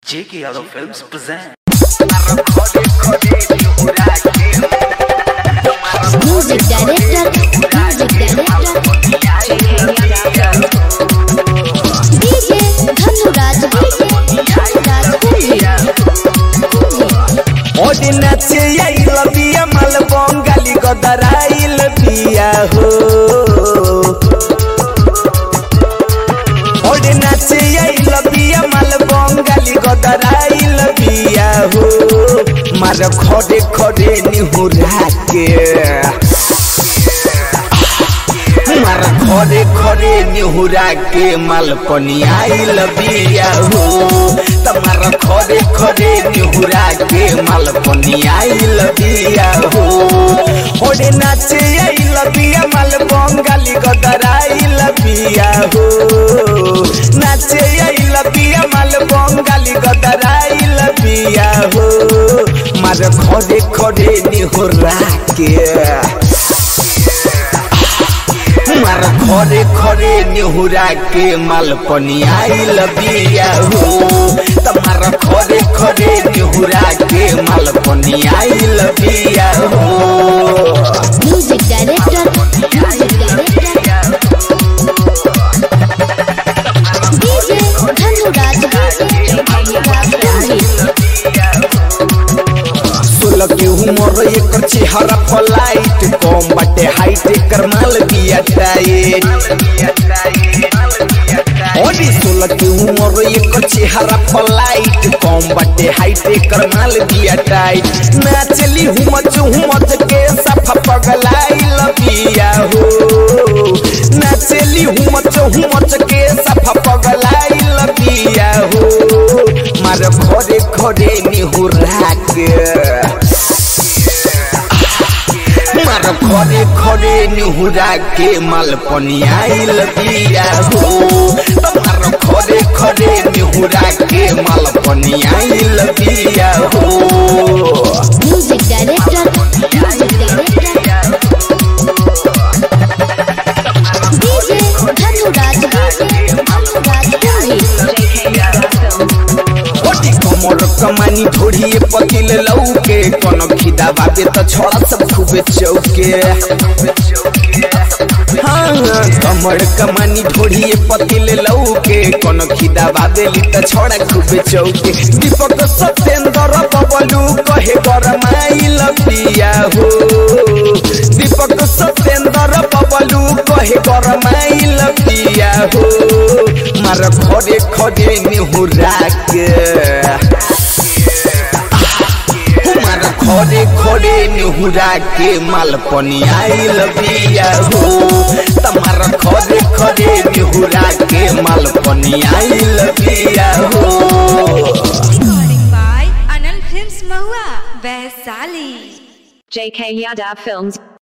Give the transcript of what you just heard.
J.K. Yadav Films present. Music director, music director, DJ Dhanuraj, DJ Dhanuraj ओडी नाचे आइल बिया माल बंगाली गदराइल बिया हो ओडी नाचे आइल बिया माल बंगाली गदराइल बिया हो मार खड़े खड़े निहुरा के मार खड़े खड़े निहुरा के माल पनियाइल बिया हो तमार खड़े खड़े निहुरा के माल पनियाइल बिया हो ओडे नाचे आइल बिया माल बंगाली गदराइल बिया हो नाचे आइल बिया माल बंगाली गदराइल बिया हो मार खड़े खड़े निहुरा के मार खरे खरे निहुरा के माल पनियाइल बिया हो तमार खरे खरे निहुरा के माल पनियाइल बिया हो Music director, music director, DJ Dhanuraj, DJ Dhanuraj सोलह के उमर एकर चेहरा फलाइट कम बाटे हाइट एकर माल बिया टाइट ओडी सोलह के उमर एकर चेहरा फलाइट कम बाटे हाइट एकर माल बिया टाइट नाचली हुमच हुमच के सफा पगलाइल बिया हो नाचली हुमच हुमच के सफा पगलाइल बिया हो मार घरे घरे निहुरा के मार घरे घरे निहुरा के माल पनियाइल बिया हो मार घरे घरे निहुरा के माल पनियाइल बिया हो music director, music director, DJ Dhanuraj, DJ Dhanuraj ओटी कमर कमानी ढोढ़िए पकिल लौके कोनो खिदा बाबे त छोड़ा सब खूबे चौके हाँ कमर कमानी ढोढ़िए पतिल लौके कोनो खिदा बाबेली त छोड़ा खूबे चौके दीपक सत्येंद्र बबलू कहे गरमाइल पिया हो दीपक सत्येंद्र बबलू कहे गरमाइल पिया हो मार खड़े खड़े निहुरा के मार खड़े खड़े निहुरा के माल पनियाइल बिया हो तमार खड़े खड़े निहुरा के माल पनियाइल बिया हो Recording by Anil Films Mahua, Vaisali. JK Yadav Films